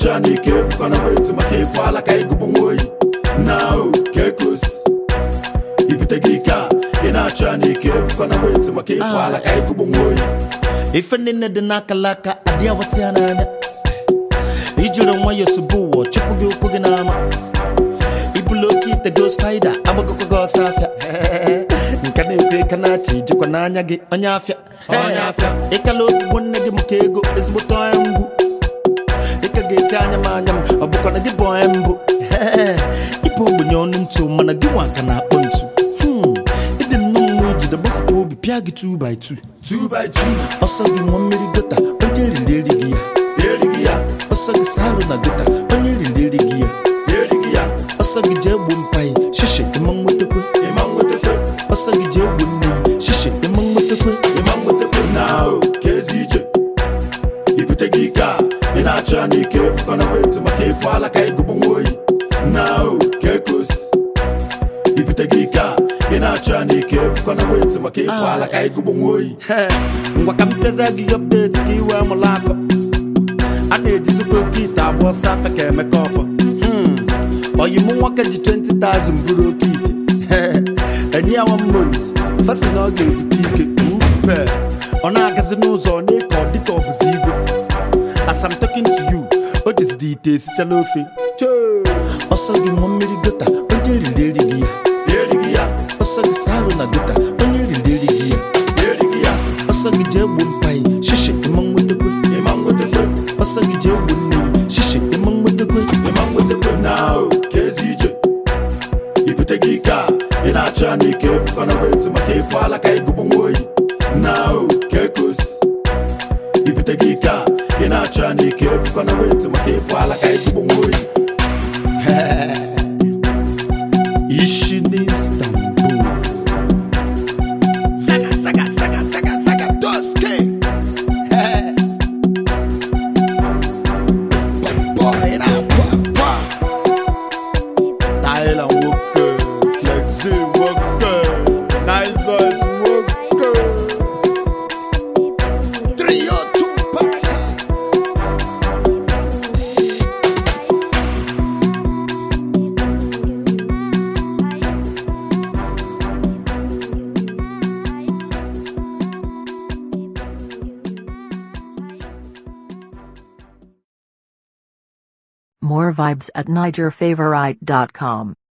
na-achọ ya n'ike ebukwana weti maka ịfụ ala ka ịgụbụ nwa oyi na o ka ekosi ibute gị ike a ị na-achọ ya n'ike ebukwana weti maka ịfụ ala ka ịgụbụ nwa oyi ife niile dị n'akalaka adị awata ya n'anya ijiri nwayọọ sobe ụwa chụpụ gị ụkwụ gị n'ama ibulu oke ite go spaida agbagokwa gị ọsọ afịa nke na-ekwe aka na-achị jikwa n'anya gị onye afịa Onye afịa. ịkala ogbugbo nne gị maka ego ezigbote onye mgbu ịka ga-eti anya m anya m ọ bụkwa na gị bụ onye mbụ ịbụ ogbenye ọnụ ntụ mana gị nwa ka na-akpọ ntu Hmm, ịdị nnọọ mma ijide gbasapụ obi pịa gị 2 by 2 2 by 2 ọsọ gị nwa mmiri gota onye riri erighị ya erighị ya ọsọ gị salụ na gota onye riri erighị ya erighị ya ọsọ gị jee gbuo mpaghị shishi ịma nwetakwe ịma nwetakwe ọsọ gị jee gbuo nne ya shishi ịma nwetakwe ịma nwetakwe na o ka ezi ije ibute gị ike a ị na-achọ ya n'ike ebukwana weti maka ịfụ ala ka ịgụbụ nwa oyi na o ka ekosi ibute gị ike a ị na-achọ ya n'ike ebukwana weti maka ịfụ ala ka ịgụbụ nwa oyi He, ngwa ka mpeza gị ọpdeti ka iwe amụla akọ a na-ejizikwa oke ite agba ọsọ afa ka emeka ọfọ Hmm, oyi mụ nwoke ji 20,000 bụrụ oke ite enye ya one month fasi na ọ ga-ebute ike upe ọ na-agazi n'ụzọ ọ na-eke ọ dịka ọ bụzi igwe as I'm talking to you o jizidi ite esichala ofe Choo! ọsọ gị nwa mmiri gota onye riri erighị ya erighị ya ọsọ gị salụ na gota onye riri erighị ya erighị ya ọsọ gị jee gbuo mpaghị shishi ịma nwetakwe ịma nwetakwe ọsọ gị jee gbuo nne ya shishi ịma nwetakwe ịma nwetakwe na o ka ezi ije ibute gị ike a ị na-achọ ya n'ike ebukwana weti maka ịfụ ala ka ịgụbụ nwa oyi na o ka ekosi ibute gị ike a ị na-achọ ya n'ike ebukwana weti maka ịfụ ala ka ịgụbụ nwa oyi ishi n'Istanbul saga saga saga saga saga doske boy na kwa kwa Tyler nwoke flexi nwoke nice voice nwoke 302 Parker More vibes at NigerFavorite.com.